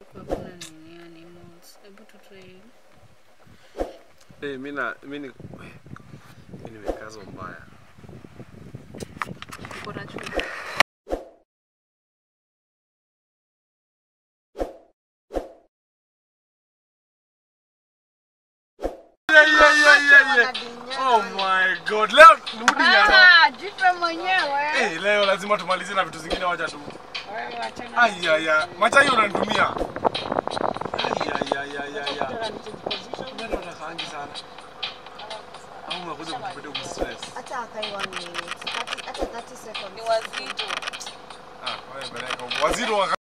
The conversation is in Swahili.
Hakuna nini animals. Hebu tutoe. Eh, mimi na mimi ni mimi nimekazwa mbaya. Uko na chumvi. Yeah, yeah, yeah, yeah, yeah. Oh my god. Leo nirudi nyama. Ah, jipe mwenyewe. Eh, leo lazima tumalizie na vitu zingine wacha tu. Wewe achana. Ai ya ya. Macha hiyo unanitumia. Ai ya ya ya ya ya. Ndio unakaangi sana. Au unakuja kukupetea kustress. Hata akai one minute. Thirty- hata 30 seconds. Ni wazito. Ah, wewe peleka. Waziri wa